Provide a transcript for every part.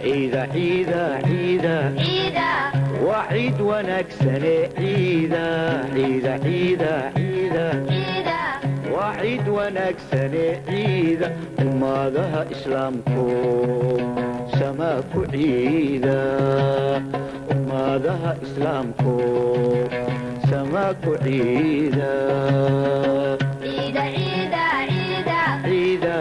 ciida ciida ciida waa ciid wanaagsane ciida ciida ciida ciida waa ciid wanaagsane ciida ummadaha islaamku samaa ku ciida ummadaha islaamku samaa ku ciida ciida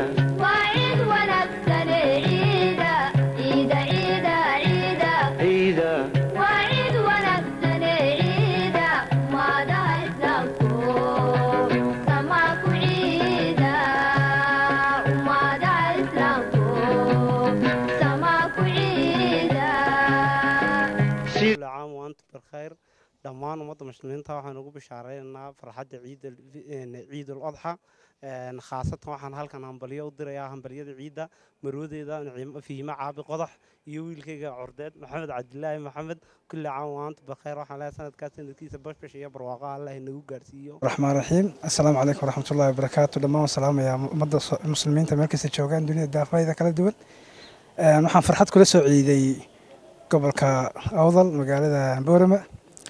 ciida كل عام وأنتم بالخير dhammaan ummadda muslimiinta waxaan ugu bishaareynaa farxadda ciida ciidul adxa khaasatan waxaan halkan hambalyo u dirayaa hambalyada ciidda marwadeeda fiima caabi qodax iyo wiilkayga cordeed maxamed cabdilaahi maxamed kulli caam waantu bakheer waxaan leeyahay sanadkaas sanadkiisa bashbash iyo barwaaqo allah inagu gaarsiiyo raxmaan raxiim assalaamu calaykum waraxmatullahi wabarakaatu dhammaan waan salaamayaa ummadda muslimiinta meel kasta joogaan dunida daafayda kala duwan waxaan farxad kula soo ciiday gobolka awdal magaalada boorama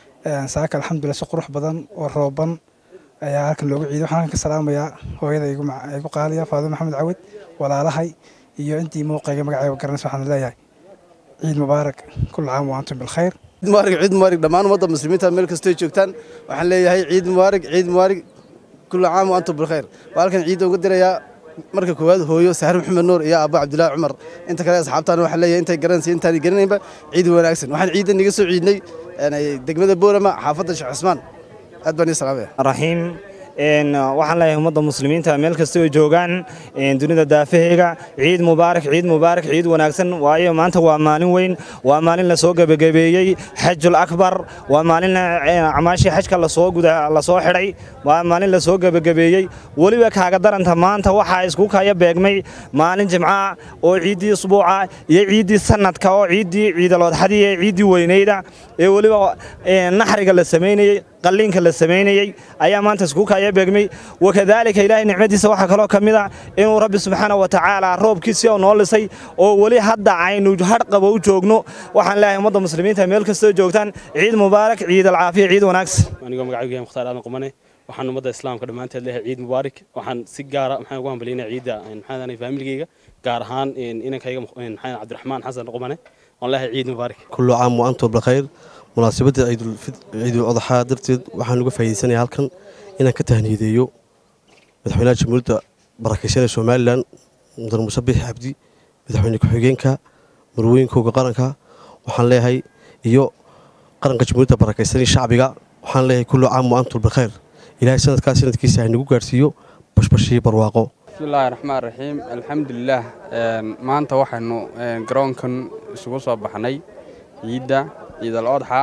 saaka alxamdulilah si qurux badan oo rooban ayaa halkan loogu ciiday waxaan halkan ka salaamayaa hooyada igu qaaliya faadimo maxamed cawad walaalahay iyo intii muuqayga magacayga garanaysa waxaan leeyahay ciid mubaarak kul caam wa antum bilkhayr ciid mubaarak ciid mubaarak dhammaan ummadda muslimiinta meel kastoo joogtaan waxaan leeyahay ciid mubaarak ciid mubaarak kul caam wa antum bilkhayr waa halkan ciidda uga dirayaa marka koowaad hooyo saxar maxamed nuur iyo aabbo cabdilaahi cumar inta kale asxaabtaana waxaan leeyahay intay garanaysa intaanay garanaynba ciid wanaagsan waxaan ciidda niga soo ciidnay degmada boorama xaafadda sheekh cismaan aad baan ii salaamaya raxiim waxaan leeyahay ummadda muslimiinta meel kasta oo joogaan dunida daafaheyga ciid mubaarak ciid mubaarak ciid wanaagsan waayo maanta waa maalin weyn waa maalin lasoo gebagabeeyey xajul akbar waa maalin acmaashii xajka lasoo guda lasoo xidhay waa maalin lasoo gebagabeeyey weliba kaaga daranta maanta waxaa isku kaya beegmay maalin jimca oo ciiddii usbuuca iyo ciiddii sanadka oo ciiddii ciidaloodxadii ee ciiddii weynayda ee weliba naxriga la samaynayey qalliinka la samaynayey ayaa maanta isku kaya beegmay wakadaalika ilaahay nicmadiisa waxaa kaloo ka mid a inuu rabbi subxaana wa tacaala roobkiisii oo noo lisay oo weli hadda aynu hadhqaba u joogno waxaan leeyahay ummadda muslimiinta meel kastoo joogtaan ciid mubaarak ciid alcaafiya ciid wanaagsan anigoo magacaygu yahay mukhtaar aadan qumane waxaan ummadda islaamka dhammaanteed leeyahay ciid mubaarak waxaan si gaara maxaan ugu hambalyaynaya ciidda maxaan faamiligeyga gaar ahaan inankayga maxaan cabdiraxmaan xasan qumane waan leeyahay ciid mubaarak kullu caam wa antum bilkhayr munaasabadda ciidul adxaa darteed waxaan uga faa'iidaysanaya halkan inaan ka tahniideeyo madaxweynaha jamhuuriyadda barakaysan ee somalilan mudane muuse biix cabdi madaxweyne ku-xigeenka marwooyinkooga qaranka waxaan leeyahay iyo qaranka jamhuuriyadda barakaysan iyo shacbiga waxaan leeyahay kullu caam wa antum bilkhayr ilaahay sanadkaas sanadkiisa haynagu gaarsiiyo bashbashii barwaaqo bismillaahi raxmaan raxiim alxamdulilaah maanta waxaynu garoonkan isugu soo baxnay ciidda ciidal odxa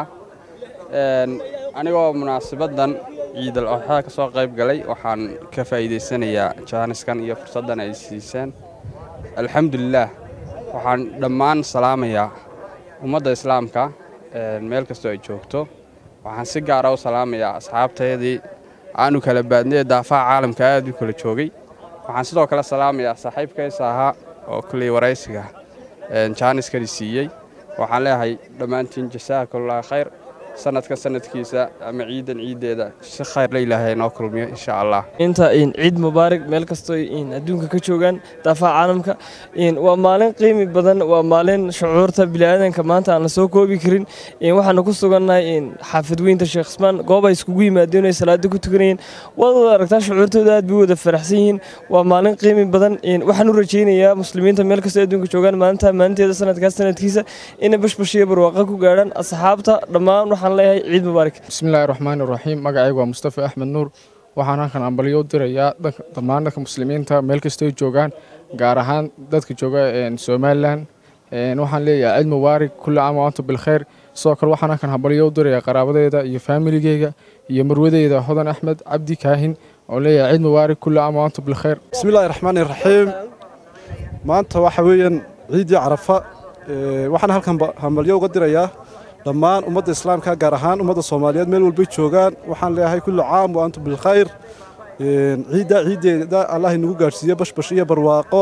anigoo munaasabaddan ciidal odxa ka soo qayb galay waxaan ka faa'iidaysanayaa jaaniskan iyo fursaddan ay siiseen alxamdulilaah waxaan dhammaan salaamayaa ummadda islaamka meel kastoo ay joogto waxaan si gaara u salaamayaa asxaabteedii aanu kala baadnay ee daafaha caalamka aad u kala joogay waxaan sidoo kale salaamayaa saaxiibkaysa ahaa oo kulley waraysiga jaaniskani siiyey waxaan leeyahay dhammaantiin jasaakallah khayr sanadka sanadkiisa ama ciidan ciiddeeda si khayr la ilaahay noo kulmiyo insha allah inta ciid mubaarak meel kastoo adduunka ka joogaan daafaha caalamka waa maalin qiimi badan waa maalin shucuurta biniaadanka maanta aan la soo koobi karin waxaanu ku sugannahay xaafid weynta sheekh ismaan goob ay iskugu yimaadeen ay salaada ku tukanayeen waad wada aragtaa shucuurtooda aad bay wada faraxsan yihiin waa maalin qiimi badan waxaan u rajaynayaa muslimiinta meel kastoo adduunka joogaan maalinta maalinteeda sanadkaas sanadkiisa inay bashbashiyo barwaaqa ku gaadhaan asxaabta dhammaan waxaan leeyahay ciid mubaarak bismillaahi raxmaani raxiim magacaygu waa mustafa axmed nuur waxaan halkan ambalyo u dirayaa dhammaan dadka muslimiinta meel kastoo joogaan gaar ahaan dadka jooga somalilan waxaan leeyahay ciid mubaarak kulli caam waantu bilkhayr sidoo kale waxaan halkan hambalyo u dirayaa qaraabadeeda iyo faamiligeyga iyo marwadeyda hodan axmed cabdi kaahin oo leeyahay ciid mubaarak kulli caam waantu bilkhayr bismillaahi raxmaani raxiim maanta waxa weeyaan ciiddii carafa waxaan halkan hambalyo uga dirayaa dhammaan ummadda islaamka gaar ahaan ummadda soomaaliyeed meel walbay joogaan waxaan leeyahay kullu caam wa antum bilkhayr ciidda ciiddeeda allah inagu gaadhsiiyo bashbash iyo barwaaqo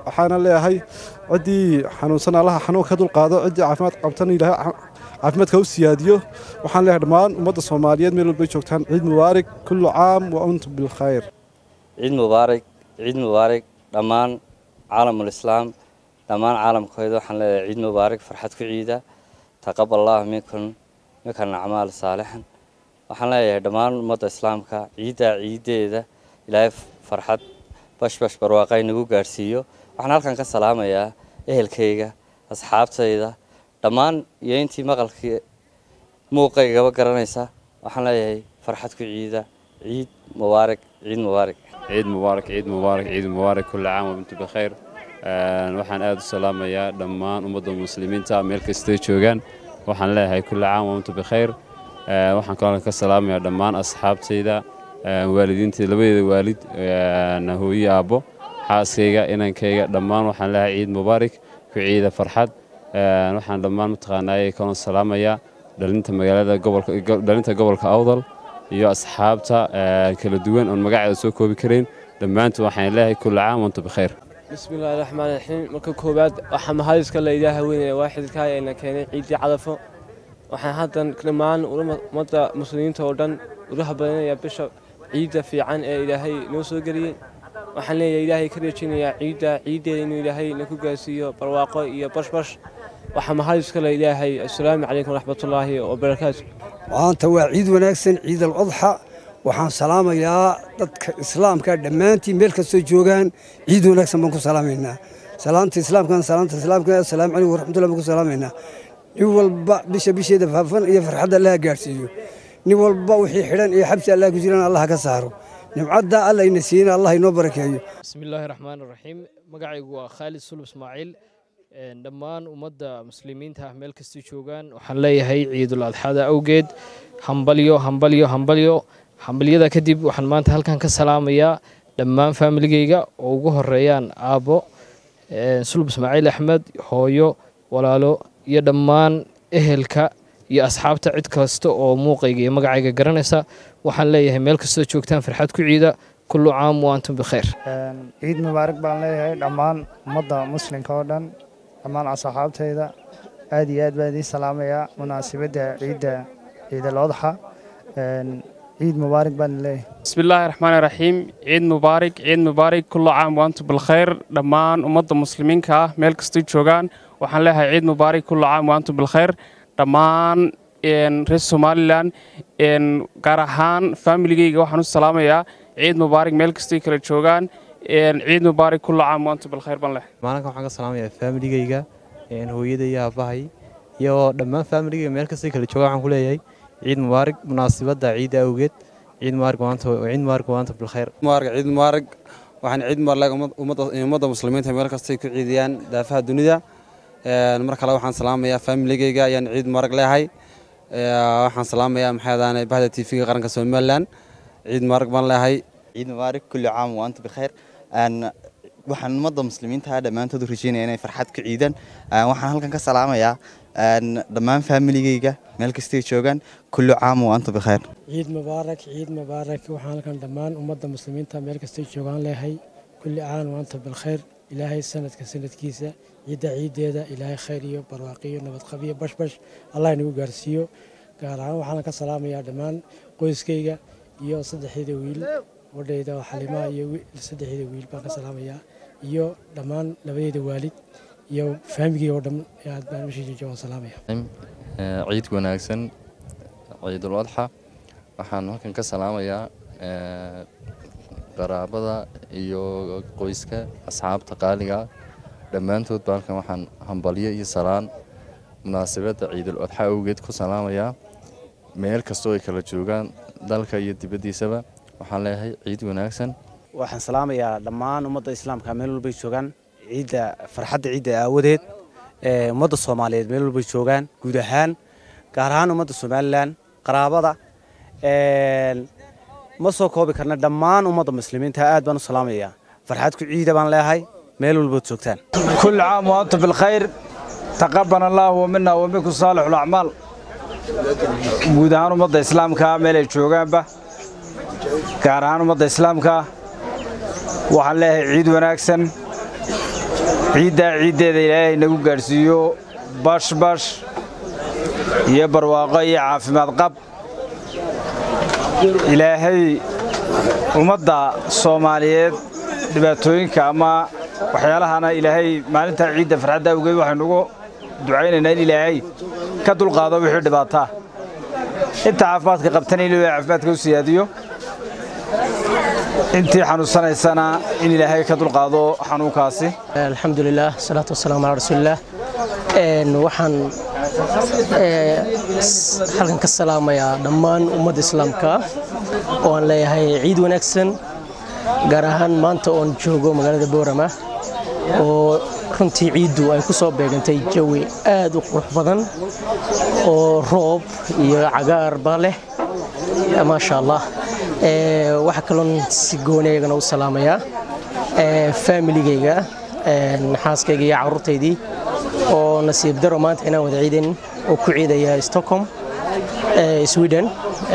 waxaana leeyahay ciddii xanuunsan allaha xanuun ka dulqaado ciddii caafimaad qabtana ilaahay caafimaadka u siyaadiyo waxaan leeyahay dhammaan ummadda soomaaliyeed meel walbay joogtaan ciid mubaarak kullu caam wa antum bilkhayr ciid mubaarak ciid mubaarak dhammaan caalamulislaam dhammaan caalamkooda waxaan leeyahay ciid mubaarak farxad ku ciida taqabal allah minkum minkan acmaal saalixan waxaan leeyahay dhammaan ummadda islaamka ciiddaa ciiddeeda ilaahay farxad bashbash barwaaqay nagu gaadhsiiyo waxaan halkan ka salaamayaa ehelkayga asxaabtayda dhammaan iyo intii maqalkii muuqaygaba garanaysa waxaan leeyahay farxad ku ciida ciid mubaarak ciid mubaarak ciid mubaarak ciid mubaarak ciid mubaarak kulli caam wabintu bikhayr waxaan aada u salaamayaa dhammaan ummadda muslimiinta meel kastay joogaan waxaan leeyahay kulli caam wabintu bikhayr waxaan kaloo ka salaamayaa dhammaan asxaabtayda waalidiinta labadeeda waalid hooyo aabbo xaaskayga inankayga dhammaan waxaan leeyahay ciid mubaarak ku ciida farxad waxaan dhammaan mataqaanaaye kaloo salaamayaa dhalinta magaalada gobolka dhalinta gobolka awdal iyo asxaabta kala duwan oon magaceeda soo koobi karayn dhammaantood waxaan leeyahay kulli caam wantu bikhayr bismillaahi raxmaan raxiim marka koowaad waxaa mahadiska la ilaaha weynaya waaxidkaa ayna keenay ciiddii cadafo waxaan haddan dhammaan ummadda muslimiinta oo dhan ulaha badinayaa bisha ciidda fiican ee ilaahay noo soo geliyey waxaan leeyahay ilaahay ka rajinayaa ciidda ciiddeeda inuu ilaahay naku gaarsiiyo barwaaqo iyo bashbash waxaa mahadiska la ilaahay assalaamu calaykum waraxmatullaahi wabarakaatu maanta waa ciid wanaagsan ciid alcudxa waxaan salaamayaa dadka islaamka dhammaantiin meel kastoo joogaan ciid wanaagsan baan ku salaamaynaa salaamta islaamkan salaamta islaamka assalaamu calaykum waraxmatullahi baan ku salaamaynaa nin walba bisha bisheeda faafan iyo farxadda allaha gaadhsiiyo nin walba wixii xidhan iyo xabsi allah ku jiraan allah ka saaro nimcadda alla ina siina allah inoo barakeeyo bismillaahi raxmaan raxiim magacaygu waa khaalid sulub ismaaciil dhammaan ummadda muslimiinta ah meel kastay joogaan waxaan leeyahay ciidul adxada awgeed hambalyo hambalyo hambalyo hambalyada kadib waxaan maanta halkan ka salaamayaa dhammaan faamiligeyga oo ugu horeeyaan aabbo sulub ismaaciil axmed hooyo walaalo iyo dhammaan ehelka iyo asxaabta cid kasta oo muuqayga iyo magacayga garanaysa waxaan leeyahay meel kastoo joogtaan farxad ku ciida kullu caam wa antum bikhayr ciid mubaarak baan leeyahay dhammaan ummadda muslimka oo dhan dhammaan asxaabtayda aad iyo aad baan idiin salaamayaa munaasabadda ciidda ciidal odxa ciid mubaarak baan leeyahay بسم الله الرحمن الرحيم عيد مبارك عيد مبارك كل عام وأنتم بالخير دمان أمد المسلمين كا ملك جوغان وحن لها عيد مبارك كل عام وأنتم بالخير دمان إن رئيس سوماليلان إن قارهان فاميلي وحن السلام يا عيد مبارك ملك كلا جوغان إن عيد مبارك كل عام وأنتم بالخير بان له maalinka waxaan ka salaamayaa faamiligayga hooyada iyo aabbahay iyo dhammaan faamiligayga meel kastay kala jooga waxaan ku leeyahay ciid mubaarak munaasabadda ciidda awgeed ciid mubaarak maanta ciid mubaarak maanta bilkhayr mubaarak ciid mubaarak waxaan ciid mubaarak ummadda muslimiinta meel kastay ku ciidiyaan daafaha dunida mar kale waxaan salaamayaa faamiligayga ayaan ciid mubaarak leeyahay waxaan salaamayaa maxaadaane bahda tv-ga qaranka somalilan ciid mubaarak baan leeyahay ciid mubaarak kulli caam wa anta bikhayr waxaan ummadda muslimiinta dhammaantood u rajeynaya inay farxad ku ciidaan waxaan halkan ka salaamayaa dhammaan faamiligayga meel kastay joogaan kullu caam wa anta bikhayr ciid mubaarak ciid mubaarak waxaan halkan dhammaan ummadda muslimiinta meel kastay joogaan leeyahay kulli caam wa anta bilkhayr ilaahay sanadka sanadkiisa ciidda ciiddeeda ilaahay khayr iyo barwaaqiyo nabadqab iyo bashbash allah inagu gaarsiiyo gaar ahaan waxaan ka salaamayaa dhammaan qoyskayga iyo saddexdeeda wiil wadhayda xalimaha iyo saddexdeeda wiil baan ka salaamayaa iyo dhammaan labadeeda waalid iyo faamigii oo dhan aad baan meesha jooga waan salaamaya ciid wanaagsan ciidul adxa waxaan halkan ka salaamayaa qaraabada iyo qoyska asxaabta qaaliga dhammaantood ba halkan waxaan hambalyo iyo salaan munaasabadda ciidul adxa awgeed ku salaamayaa meel kastoo ay kala joogaan dalka iyo dibaddiisaba waxaan leeyahay ciid wanaagsan waxaan salaamayaa dhammaan ummadda islaamka meel walbay joogaan ciidda farxadda ciidda aawadeed ummadda soomaaliyeed meel walbay joogaan guud ahaan gaar ahaan ummadda somalilan qaraabada ma soo koobi karna dhammaan ummadda muslimiinta aad baan u salaamayaa farxad ku ciida baan leeyahay meel walbood joogtaan كل عام وأنتم بالخير تقبل الله منا ومنكم صالح الأعمال guud ahaan ummadda islaamka meel ay joogaanba gaar ahaan ummadda islaamka waxaan leeyahay ciid wanaagsan ciiddaa ciiddeeda ilaahay nagu gaadhsiiyo bashbash iyo barwaaqo iyo caafimaad qab ilaahay ummadda soomaaliyeed dhibaatooyinka ama waxyaalahana ilaahay maalintaa ciidda farxadda awgeed waxaynu ugu ducaynaynaa in ilaahay ka dulqaado wixii dhibaataa inta caafimaadka qabtana in ilaahay caafimaadka u siyaadiyo intii xanuunsanaysana in ilaahay ka dulqaado xanuunkaasi alxamdulilah salaatu wasalaamu calaa rasuulilah waxaan halkan ka salaamayaa dhammaan ummadda islaamka oo aan leeyahay ciid wanaagsan gaar ahaan maanta oon joogo magaalada boorama oo runtii ciiddu ay ku soo beegantay jawi aad u qurux badan oo roob iyo cagaarba leh maasha allah waxaa kaloon si gooni iyagana u salaamayaa faamiligayga xaaskayga iyo carruurtaydii oo nasiib daro maanta inaan wada ciidan oo ku ciidaya stockholm sweden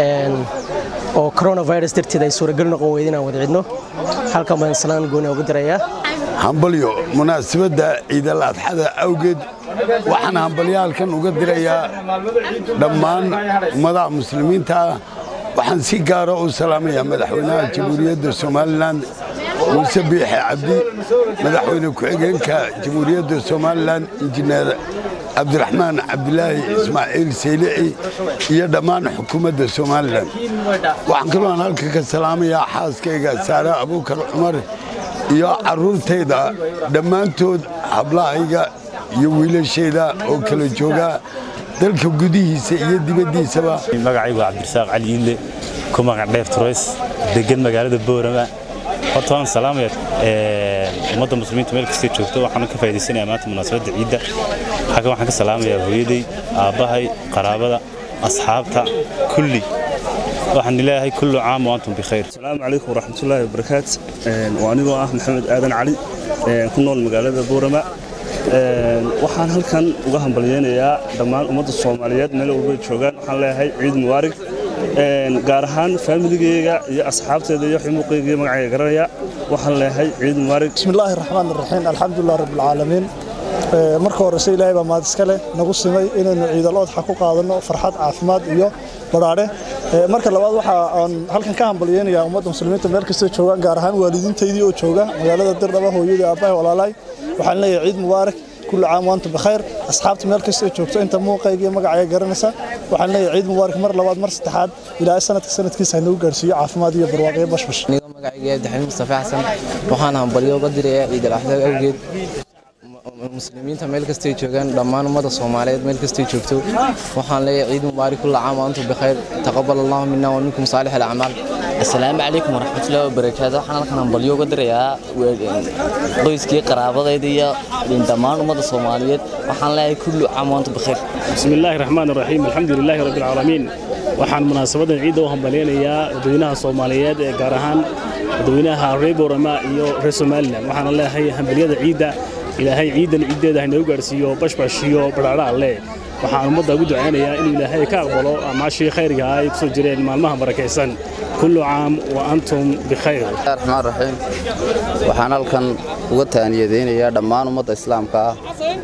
oo coronavirus darteed ay suuragal noqon weyda inaan wada cidno halkan baan salaan gooni ugu dirayaa hambalyo munaasabadda ciidal adxada awgeed waxaan hambalyaalkan uga dirayaa dhammaan ummadaha muslimiinta ah waxaan si gaara u salaamayaa madaxweynaha jamhuuriyadda somalilan muuse biixe cabdi madaxweyne ku-xigeenka jamhuuriyadda somalilan injineer cabdiraxmaan cabdilaahi ismaaciil saylici iyo dhammaan xukuumadda somalilan waxaan kaloo aan halka ka salaamayaa xaaskayga saare abuukar cumar iyo carruurtayda dhammaantood hablahayga iyo wiilashayda oo kala jooga dalka gudihiisa iyo dibaddiisaba magacaygu cabdirasaaq cali iidle ku magac dheer turays degan magaalada boorama horta waan salaamaya ummadda muslimiinta meel kastay joogto waxaan ka faa'iidaysanayaa maanta munaasabadda ciidda xaggan waxaan ka salaamayaa hooyaday aabbahay qaraabada asxaabta kulli waxaan ilaahay kullu caam wa antum bikhayr asalaamu calaykum waraxmatullaahi wabarakaat waa anigoo ah maxamed aadan cali ku nool magaalada boorama waxaan halkan uga hambalyeynayaa dhammaan ummadda soomaaliyeed meel walbay joogaan waxaan leeyahay ciid mubaarig gaar ahaan faamiligeyga iyo asxaabteeda iyo ximuuqeyga iyo magacayga garanaya waxaan leeyahay ciid mubaarig bismillaahi raxmaan raxiim alxamdulilah rabbilcaalamiin marka horese ilaahay baa mahad iska leh nagu simay inaynu ciidal odxa ku qaadanno farxad caafimaad iyo badhaadhe marka labaad waxa aan halkan ka hambalyeynayaa ummadda muslimiinta meel kastoo joogaan gaar ahaan waalidiintaydii oo jooga magaalada dirdhaba hooyadii aabbahay walaalahay waxaan leeyahay ciid mubaarak كل عام وانتم بخير اصحابتي مeel kasta joogto inta muuqayga iyo magacayga garanaysa waxaan leeyahay ciid mubaarak mar labaad mar saddexaad ilaa sanadka sanadkiisa ha nagu gaarsiiyo caafimaad iyo barwaaqo iyo bashbash aniga magacayga abdixamiid mustafa xasan waxaan hambalyo uga dirayaa ciid al-axdaag awgeed muslimiinta meel kastay joogaan dhammaan ummadda soomaaliyeed meel kastay joogto waxaan leeyahay ciid mubaarak kulla caam waantum bikhayr taqabal allahu mina wa minkum saalix alacmaal asalaamu calaykum waraxmatullahi wabarakaatu waxaan halkan hambalyo uga dirayaa qoyskii qaraabadayda iyo dhammaan ummadda soomaaliyeed waxaan leeyahay kullu caam waantum bikhayr بسم الله الرحمن الرحيم الحمد لله رب العالمين waxaan munaasabadan ciidda u hambaleynayaa dadweynaha soomaaliyeed ee gaar ahaan dadweynaha reer boorama iyo reer somalilan waxaana leeyahay hambalyada ciidda ilaahay ciidan ciiddeeda haynagu gaarsiiyo bashbash iyo badhaadha alle waxaan ummadda ugu ducaynayaa inuu ilaahay ka aqbalo amaashii khayrga ah ay kusoo jireen maalmaha barakaysan kullu caam wa antum bikhayr raxmaan raxiim waxaan halkan uga taaniyadeynayaa dhammaan ummadda islaamka ah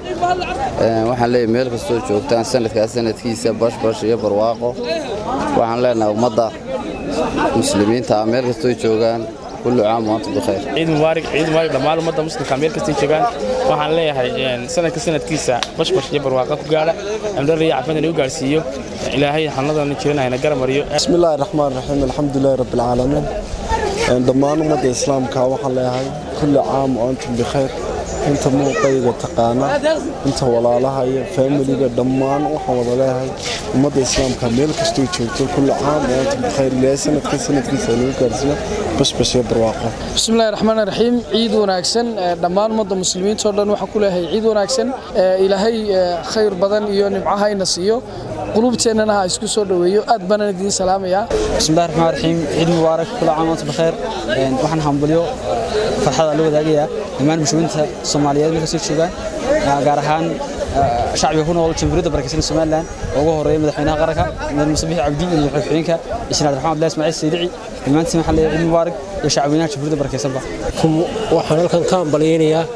waxaan leeyahay meel kastoo joogtaan sanadkaas sanadkiisa bashbash iyo barwaaqo waxaan leenahay ummadda muslimiinta ah meel kastoo joogaan kullu caam wa antum bikhayr ciid mubaarak ciid mubaarak dhammaan ummadda muslimka meel kastay joogaan waxaan leeyahay sanadka sanadkiisa bashbash iyo barwaaqa ku gaadha amdhar iyo caafimaad inagu gaarsiiyo ilaahay xanuunadana jiran hayna garamariyo بسم الله الرحمن الرحيم الحمد لله رب العالمين dhammaan ummadda islaamka waxaan leeyahay kulli caam oo antum bikhayr inta muuqayga taqaana inta walaalaha iyo faamiliga dhammaan waxaan wada leeyahay ummadda islaamka meel kastoo joogto kulli caam oo antum bikhayr ilaahay sanadkii sanadkiisa lagu gaarsiiyo bashbash iyo barwaaqo بسم الله الرحمن الرحيم عيد وناكسن دمان مد مسلمين تودن waxa ku leeyahay ciid wanaagsan ilaahay khayr badan iyo nimcaha ina siiyo qulubteennana ha isku soo dhaweeyo aad baan idin salaamayaa بسم الله الرحمن الرحيم عيد مبارك كل عام وانتم بخير waxaan hambalyo farxada la wadaagayaa dhammaan muslimiinta Soomaaliyeed meel kasta joogaan gaar ahaan shacbiga ku nool jamhuuriyadda barakeysan Soomaaliland ugu horeeya madaxweynaha qaranka madaxweyne Musabbix Cabdi iyo madaxweynaha Ismail Raxmaan Abdullahi Ismaaciil Saydici dhammaantiin waxaa leeyahay ciid mubaarak iyo shacbiyada jamhuuriyadda barakeysanba waxaan halkan ka hambalyeynayaa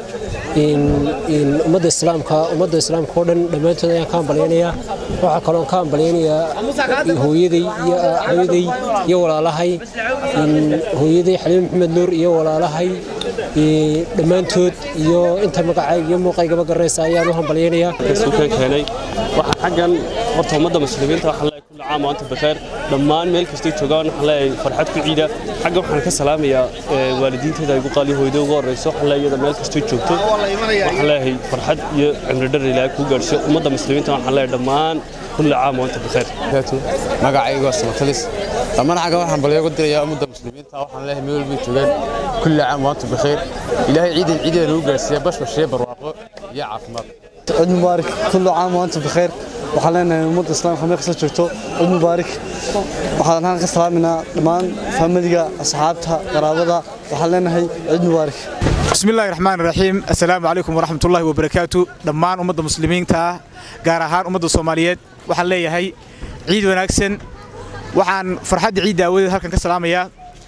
ummadda islaamka ummadda islaamka oo dhan dhammaantood ayaan ka hambalyaynayaa waxaa kaloo ka hambalyaynayaa hooyaday iyo hooyaday iyo walaalahay hooyaday xaliim maxamed nuur iyo walaalahay dhammaantood iyo inta magacayga iyo muuqaygaba garanaysa ayaan u hambalyaynayaa keenay waxaa xaggan horta ummadda muslimiinta waxaan leeyahay kulli caam waanta bakheer dhammaan meel kastay joogaan waxaan leeyahay farxad ku ciida xagga waxaan ka salaamayaa waalidiinteeda ay ugu qaali hooyada ugu horreyso waxaan leeyahay iyada meel kastay joogto waxaan leeyahay farxad iyo cimri dhar ilaahay kuu gaadhsiyo ummadda muslimiinta waxaan leeyahay dhammaan kulli caam waanta bakheer magacaygu waa samatalis dhammaan xagga waxaan balyo ugu dirayaa ummadda muslimiinta waxaan leeyahay meel walbay joogaan kulli caam waanta bakheer ilaahay ciidan ciideeda nagu gaadhsiiya bashbash iyo barwaaqo iyo caafimaad عيد مبارك كل عام وانتم بخير waxaan leenahay ummadda islaamka meel kasta joogto ciid mubaarak waxaan halkan ka salaaminaa dhammaan faamiliga asxaabta qaraabada waxaan leenahay ciid mubaarak بسم الله الرحمن الرحيم السلام عليكم ورحمة الله وبركاته دمان أمد المسلمين تا جارهان أمد الصوماليات وحن ليهي عيد وناكسن وحن فرحة عيد داود هلكن كسلام يا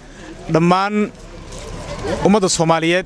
دمان أمد الصوماليات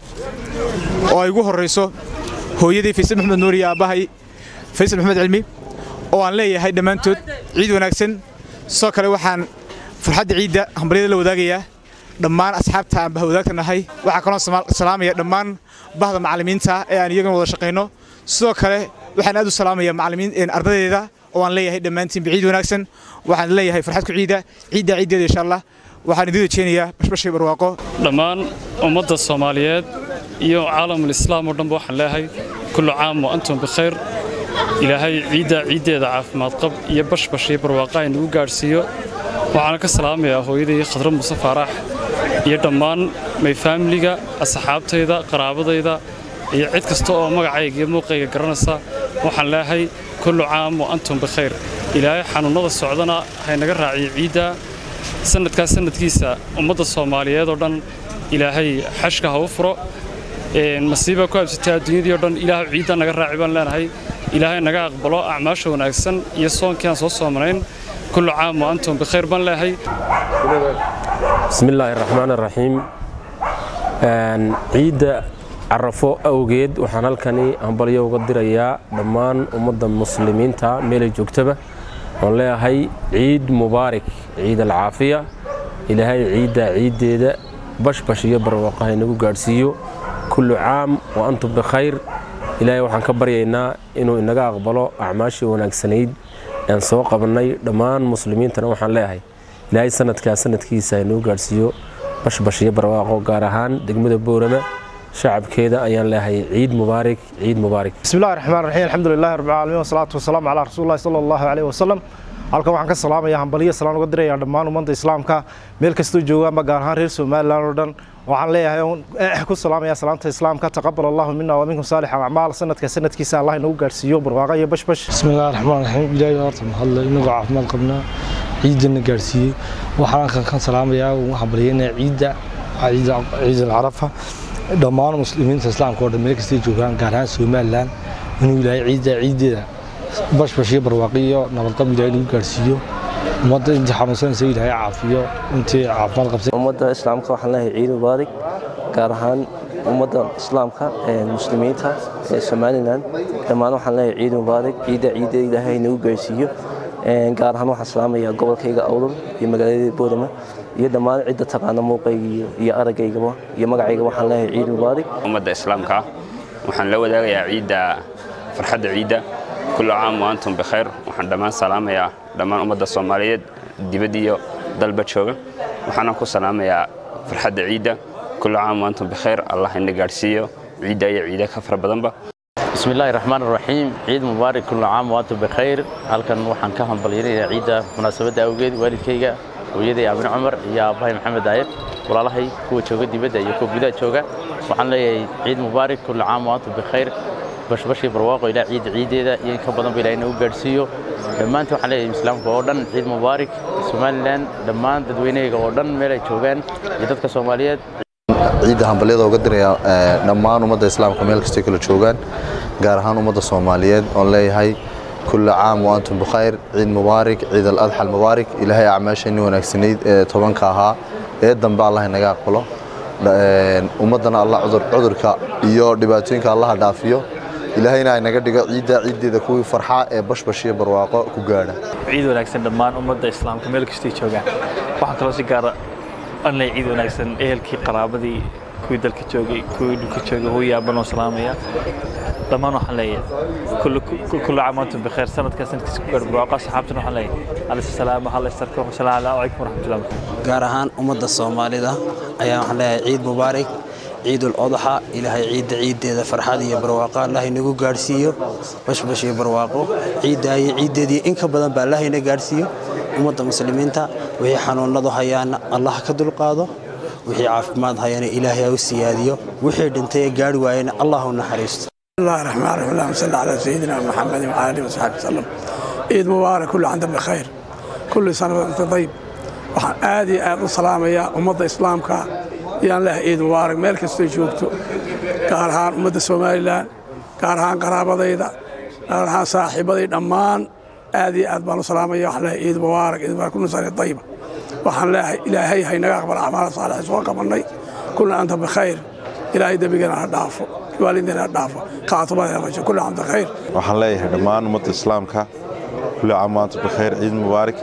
oo ay ugu horeyso hooyadii faysal maxamed nuur iyo aabbahay faysal maxamed cilmi oo aan leeyahay dhammaantood ciid wanaagsan sidoo kale waxaan farxadda ciidda hambalyada la wadaagayaa dhammaan asxaabta aan bahwadaagta nahay waxaa kaloo salaamaya dhammaan bahda macallimiinta ee aan iyagana wada shaqayno sidoo kale waxaan aad u salaamaya macallimiin ardaydeeda oo aan leeyahay dhammaantiinba ciid wanaagsan waxaan leeyahay farxad ku ciida ciidda ciiddeeda insha allah waxaan idin rajeynayaa bashbashay barwaaqo dhammaan ummadda soomaaliyeed iyo caalamul islaam oo dhanba waxaan leeyahay kullu caam wa antum bikhayr ilaahay ciidda ciiddeeda caafimaad qab iyo bashbash iyo barwaaqa ay nagu gaadhsiiyo waxaana ka salaamayaa hooyaday khadra muuse faarax iyo dhammaan may faamiliga asxaabtayda qaraabadayda iyo cid kasta oo magacayga iyo muuqayga garanaysa waxaan leeyahay kullu caam wa antum bikhayr ilaahay xanuunnada socdana haynaga raaciyo ciidda sanadkaas sanadkiisa ummadda soomaaliyeed oo dhan ilaahay xashka ha u furo masiiba ku habsatay adduunyadii oo dhan ilaahay ciidda naga raaci baan leenahay ilaahay naga aqbalo acmaasha wanaagsan iyo soonkii aan soo soomanayn kullu caam wa antum bikhayr baan leeyahay بسم الله الرحمن الرحيم ciidda carafo awgeed waxaan halkani hambalyo uga dirayaa dhammaan ummadda muslimiinta meelay joogtaba oon leeyahay ciid mubaarak ciid alcaafiya ilaahay ciidda ciiddeeda bashbash iyo barwaaqaha inagu gaadhsiiyo kullu caam wa antum bikhayr ilaahay waxaan ka baryaynaa inuu inaga aqbalo acmaashii wanaagsanayd aan soo qabannay dhammaan muslimiintana waxaan leeyahay ilaahay sanadkaa sanadkiisa inuu gaadhsiiyo bashbash iyo barwaaqo gaar ahaan degmada boorama shacabkeeda ayaan leeyahay ciid mubaarak ciid mubaarak بسم الله الرحمن الرحيم الحمد لله رب العالمين والصلاة والسلام على رسول الله صلى الله عليه وسلم halkan waxaan ka salaamayaa hambaliyo salaan uga dirayaa dhammaan ummadda islaamka meel kastoo joogaanba gaar ahaan reer somalilan oo dhan waxaan leeyahay ku salaamayaa salaanta islaamka taqabal allahu mina wa minkum saalix acmaal sanadka sanadkiisa allah inagu gaadhsiiyo barwaaqa iyo bashbash بسم الله الرحمن الرحيم إلهي horta mahadle inagoo caafimaad qabnaa ciidana gaarsiiyey waxaan halkan ka salaamayaa waxaan baryaynaa ciidda ciid alcarafa dhammaan muslimiinta islaamka oo dhan meel kastay joogaan gaar ahaan somalilan inuu ilaahay ciidda ciiddeeda bashbash iyo barwaaqi iyo nabadqab ilaahay nagu gaarsiiyo ummadda intii xanuunsanaysa ilaahay caafiyo intii caafimaad qabsay ummadda islaamka waxaan leeyahay ciid mubaarak gaar ahaan ummadda islaamka ee muslimiinta ee somalilan dhammaan waxaan leeyahay ciid mubaarak ciidda ciidda ilaahay nagu gaarsiiyo gaar ahaan waxaan salaamayaa gobolkayga awdal iyo magaaladii boorama iyo dhammaan cidda taqaana muuqayga iyo aragaygaba iyo magacayga waxaan leeyahay ciid mubaarak ummadda islaamka ah waxaan la wadaagayaa ciidda farxadda ciidda kullu caam wa antum bikhayr waxaan dhammaan salaamayaa dhammaan ummadda soomaaliyeed dibad iyo dalba jooga waxaana ku salaamayaa farxadda ciidda kullu caam wa antum bikhayr allah ina gaadhsiiyo ciidda iyo ciida ka fara badanba بسم الله الرحمن الرحيم عيد مبارك كل عام وانتم بخير halkan waxaan ka hambalyeynaya ciida munaasabada awgeed waalidkayga hooyaday abin cumar iyo aabbahay maxamed aayib walaalahay kuwa jooga dibadda iyo kuwa gudaha jooga waxaan leeyahay ciid mubaarak kul caam waantum bikhayr bashbashii barwaaqo ilaa ciidda ciideeda iyo in ka badan ba ilaahay nagu gaadhsiiyo dhammaantii waxaan leeyahay islaamka oo dhan ciid mubaarak somalilan dhammaan dadweynahayga oo dhan meel ay joogaan iyo dadka soomaaliyeed ciidda hambalyada uga diraya dhammaan ummadda islaamka meel kastay kala joogaan gaar ahaan ummadda soomaaliyeed oon leeyahay kulla caam wa antum bikhayr ciid mubaarak ciid aladxa almubaarak ilaahay acmaasheenii wanaagsanayd ee tobanka ahaa ee dambe allah inaga aqbalo ummaddana allah cudurka iyo dhibaatooyinka allaha dhaafiyo ilaahayna ay naga dhigo ciidda ciiddeeda kuwii farxa ee bashbash iyo barwaaqo ku gaadha ciid wanaagsan dhammaan ummadda islaamka meel kastay joogaan waxaan kaloo si gaara anlay ciid wanaagsan ehelkii qaraabadii kuwii dalka joogay kuwii dhulka joogay hooyi aabanoo salaamaya dhammaan waxaan leeyahay kullu caam antum bikheer sanadkaa sanadkiisa ku gaadh barwaaqo asxaabtana waxaan leeyahay alayhi salaam halla istarko wasalaamu calaykum waraxmatullahi gaar ahaan ummadda soomaalida ayaa waxaan leeyahay ciid mubaarak ciidul odaxa ilaahay ciidda ciiddeeda farxad iyo barwaaqo allah inagu gaadhsiiyo bashbash iyo barwaaqo ciiddaa iyo ciiddeedii in ka badan baa allah ina gaadhsiiyo ummadda muslimiinta wixii xanuunadu hayaana allah ka dulqaado wixii caafimaad hayana ilaahay ha u siyaadiyo wixii dhintay ee gaadhi waayana allah u naxariisto الله الرحمن الرحيم اللهم صل على سيدنا محمد وعلى اله وصحبه وسلم عيد مبارك كل عام بخير كل سنه وانت طيب waxaan aad iyo aad u salaamayaa ummadda islaamka yaan leehay ciid mubaarak meel kastay joogto gaar ahaan ummadda somalilan gaar ahaan qaraabadayda gaar ahaan saaxiibaday dhammaan aad iyo aad baan u salaamaya waxaan leehay ciid mubaarak ciid mubaarak kullu sana tayiba waxaan leehay ilaahay haynaga aqbal acmaala saalixa soo qabannay kulna anta bikhayr ilaahay dembigana ha dhaafo waalidina ha dhaafo khaatubada rajo kullu anta khayr waxaan leeyahay dhammaan ummadda islaamka kulli caam waantum bikhayr ciid mubaarak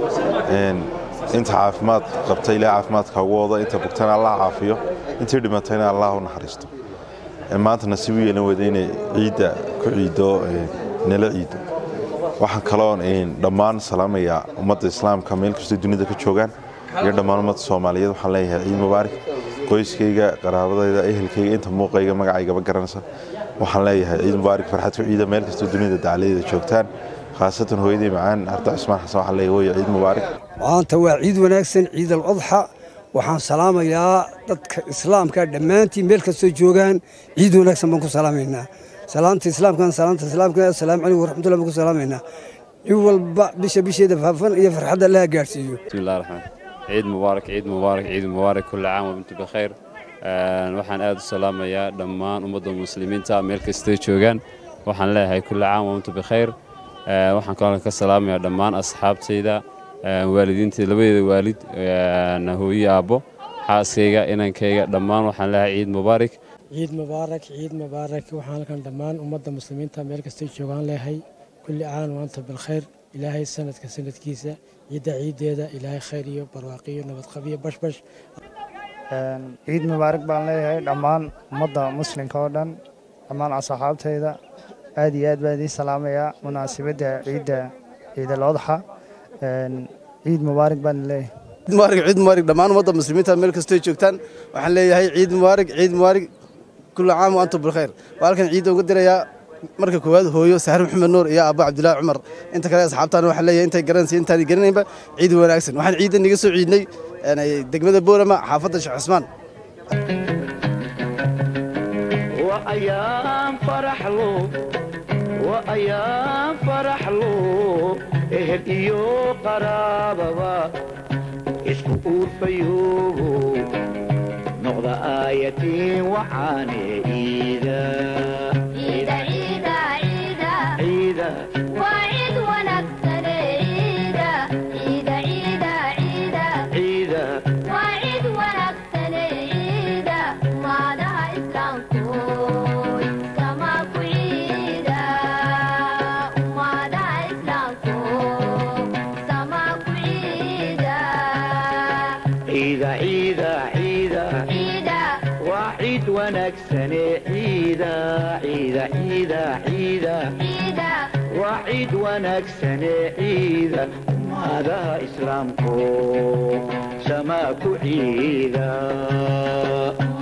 inta caafimaad qabta ilaahay caafimaadka ugu wado inta bugtana allah caafiyo intii dhimatayna allah u naxariisto maanta nasiib u yeelan weyda inay ciidda ku ciido nala ciido waxaan kaloo dhammaan salaamayaa ummadda islaamka meel kastoo dunida ka joogaan iyo dhammaan ummadda soomaaliyeed waxaan leeyahay ciid mubaarak qoyskayga qaraabadayda ehelkayga inta muuqayga magacaygaba garanaysa waxaan leeyahay ciid mubaarak farxad ku ciida meel kastoo dunida dacaladeeda joogtaan khaasatan hooyadii macaan arda cusmaan xasan waxaan leeyahay hooyo ciid mubaarak maanta waa ciid wanaagsan ciid al adxa waxaan salaamayaa dadka islaamka dhammaantiin meel kastoo joogaan ciid wanaagsan baan ku salaamaynaa salaamta islaamkan salaamta islaamka assalaamu calaykum waraxmatullahi baan ku salaamaynaa nin walba bisha bisheeda faafan iyo farxadda allaha gaadhsiiyo bismillahi raxmaan ciid mubaarak ciid mubaarak ciid mubaarak kulli caam wabintu bikhayr waxaan aad u salaamayaa dhammaan ummadda muslimiinta meel kastoo joogaan waxaan leeyahay kulli caam wabintu bikhayr waxaan kaloo ka salaamayaa dhammaan asxaabtayda waalidiinta labadeeda waalid hooyo aabbo xaaskayga inankayga dhammaan waxaan leeyahay ciid mubaarak ciid mubaarak ciid mubaarak waxaan halkan dhammaan ummadda muslimiinta meel kastay joogaan leeyahay kulli caan waanta bilkhayr ilaahay sanadka sanadkiisa ciidda ciiddeeda ilaahay khayr iyo barwaaqiyo nabadqabiyo bashbash ciid mubaarak baan leeyahay dhammaan ummadda muslimka oo dhan dhammaan asxaabtayda aad iyo aad baan idiin salaamayaa munaasabadda ciidda ciidal adxa ciid mubaarak baan leeyahay mubaarak ciid mubaarak dhammaan ummadda muslimiinta meel kastoo joogtaan waxaan leeyahay ciid mubaarak ciid mubaarak kullu caam wa antum bilkhayr waa halkan ciidda uga dirayaa marka koowaad hooyo saxar maxamed nuur iyo aabbo cabdilaahi cumar inta kale asxaabtaana waxaan leeyahay intay garanaysa intaan garanaynba ciid wanaagsan waxaan ciidda niga soo ciidnay degmada boorama xaafadda sheekh cusmaan وأيام فرح له وأيام فرح له إهل إيو قرابة اسكو فيوه نغضى آيتي وعاني إيدا عيدا عيدا عيدا عيدا وعيد ونكسر عيدا عيدا عيدا عيدا عيدا وعيد ونكسر عيدا وعدها إسلام كوي سما كعيدا وعدها إسلام كوي سما كعيدا عيدا عيدا عيدا عيدا وعيد ونكسني عيدا عيدا عيدا عيدا عيدا وعيد ونكسني عيدا هذا إسلامكم سماك عيدا